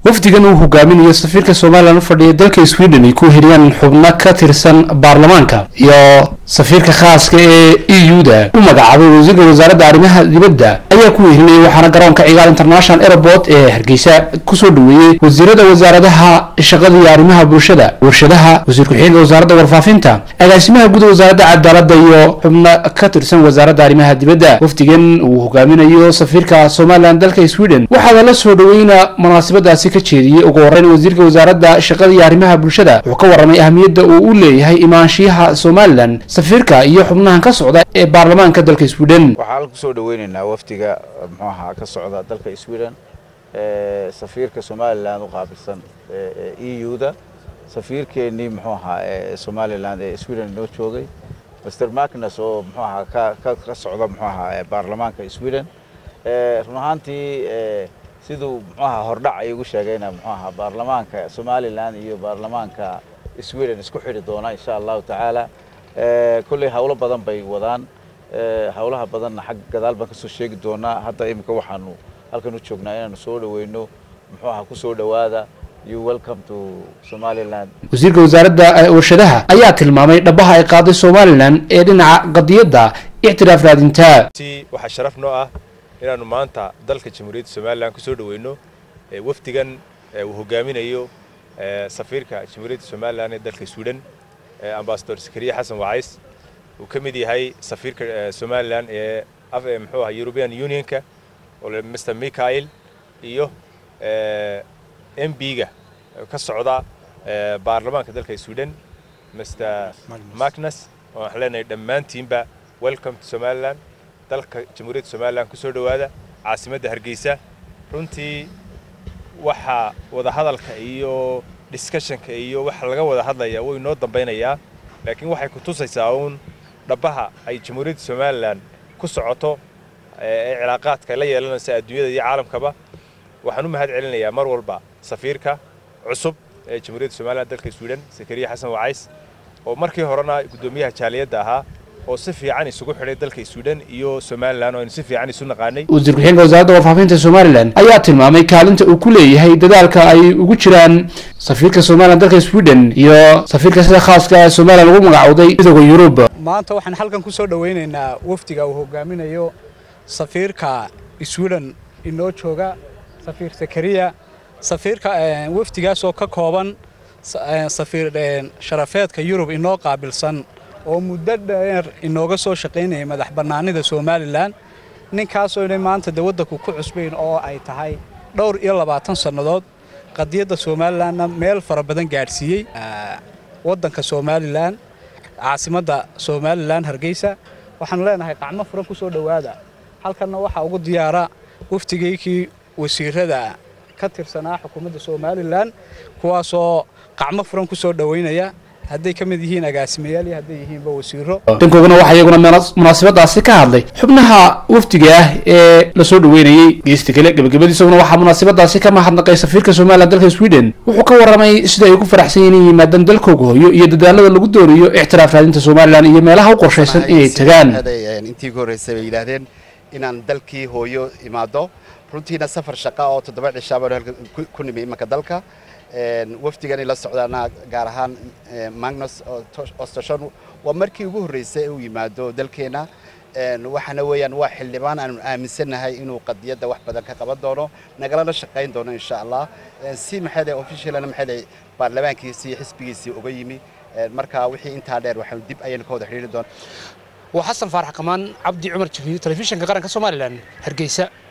wafdigan uu hogaaminayo safiirka somalilan u fadhiya dalka sweden ay ku heliyaan xubno ka tirsan baarlamaanka iyo safiirka khaaska ee e u da u magacaabay wasiirka wasaaradda arrimaha dibadda ayaa ku wehelinayay waxaana garoonka cigaal international airport ee hargeysa kusoo dhaweeyey wasiirada wasaaradaha shaqada iyo arrimaha bulshada warshadaha wasiir ku-xigeenka wasaaradda warfaafinta agaasimaha guud wasaaradda cadaaladda iyo xubno ka tirsan wasaaradda arrimaha dibadda wafdigan uu hogaaminayo safiirka somalilan dalka sweden waxaana la soo dhaweyna munaasabadaasi ka jeediyey ugu horeyn wasiirka wasaaradda shaqada iyo arrimaha bulshada wuxuu ka warramay ahmiyadda uu u leeyahay imaanshiyaha somalilan safiirka iyo xubnahan ka socda ee baarlamaanka dalka sweden waxaan kusoo dhaweynaynaa wafdiga muxuu ahaa ka socda dalka sweden ee safiirka somalilan u qaabilsan e u da safiirkeennii muxuu ahaa ee somalilan ee sweden inoo joogay master magnus oo muxuu ahaa ka ka socda muxuu ahaa baarlamaanka sweden run ahaantii siduu muxuu ahaa hordhac ay ugu sheegayna muxuu ahaa baarlamaanka somalilan iyo baarlamaanka sweden isku xidhi doona insha allahu tacaala kolley hawlo badan bay wadaan hawlaha badanna xag gadaal baan kasoo sheegi doonaa hadda iminka waxaanu halkan u joognaa inaanu soo dhaweyno muxuu ahaa kusoo dhowaada you welcome to somaliland wasiirka wasaaradda warshadaha ayaa tilmaamay dhabaha ay qaaday somalilan ee dhinaca qadiyadda ictiraaf raadinta waxaa sharaf noo ah inaanu maanta dalka jamhuuriyadda somalilan kusoo dhaweyno wafdigan uu hogaaminayo safiirka jamhuuriyadda somalilan ee dalka sweden ambasador zakariya xasan wacays uu ka mid yahay safiirka somalilan ee muxuu ahaa european unionka oo mr michael iyo m b-ga ka socda baarlamaanka dalka sweden mr magnus oo waxaan leenahay dhammaantiinba welcome to somaliland dalka jamhuuriyadda somalilan kusoo dhowaada caasimadda hargeysa runtii waxaa wadahadalka iyo discussionka iyo waxa laga wada hadlaya way noo dambaynayaa laakiin waxay ku tusaysaa uun dhabaha ay jamhuuriyadda somalilan ku socoto ee cilaaqaadka la yeelanaysa adduunyada iyo caalamkaba waxaan u mahad celinayaa mar walba safiirka cusub ee jamhuuriyadda somalilan dalka sweden zakariya xasan wacays oo markii horena guddoomiyaha jaaliyadda ahaa oo si fiican isugu xidhay dalka sweden iyo somalilan oo aynu si fiican isu naqaanay wasiir ku-xigeenka wasaaradda warfaafinta somalilan ayaa tilmaamay kaalinta uu ku leeyahay dadaalka ay ugu jiraan safiirka somalilan dalka sweden iyo safiirka sida khaaska ee somalilan lagu magacowday midooda yurub maanta waxaan halkan kusoo dhaweynaynaa wafdiga uu hogaaminayo safiirka sweden inoo jooga safiir zakariya safiirka wafdigaas oo ka kooban safiir sharafeedka yurub inoo qaabilsan oo muddo dheer inooga soo shaqaynayay madax bannaanida somalilan ninkaasoo inay maanta de waddanku ku cusbayn oo ay tahay dhowr iyo labaatan sannadood qadiyadda somalilanna meel fara badan gaadhsiiyey waddanka somalilan caasimadda somalilan hargeysa waxaanu leenahay qacmo furan ku soo dhowaada halkanna waxaa ugu diyaara waftigaykii wasiirada ka tirsanaa xukuumadda somalilan kuwaasoo qacmo furan ku soo dhowaynaya hadday ka mid yihiin agaasimayaal iyo hadday yihiinba wasiiro dhankoogana waxaa iyaguna munaasabadaasi ka hadlay xubnaha wafdiga ah ee lasoo dhaweynayey geesta kale gebagabadiisaguna waxaa munaasabadaasi ka mahadnaqay safiirka somalilan dalka sweden wuxuu ka warramay sida ay ugu faraxsan yihiin inay yimaadaan dalkooga hooyo iyo dadaalada lagu doonayo ictiraaf raadinta somalilan iyo meelaha u qorshaysan inay tagaan intii ugu horreysay bay yidhaahdeen inaan dalkii hooyo imaado runtiina safar shaqa oo toddoba cishaa baanu halka ku nimi imanka dalka wafdigani la socdaana gaar ahaan magnus ostoshon waa markii ugu horreysay ee uu yimaado dalkeenna waxaana weeyaan waa xildhibaan aanu aaminsannahay inuu qadiyadda wax badan ka qaban doono nagalana shaqayn doono insha allah si maxay officialna maxay baarlamaankiisii xisbigiisii uga yimi marka wixii intaa dheer waxaanu dib ayaynu ka wada xidhiiri doonaa waa xasan faarax qamaan cabdi cumar jibriil telefishinka qaranka somalilan hargeysa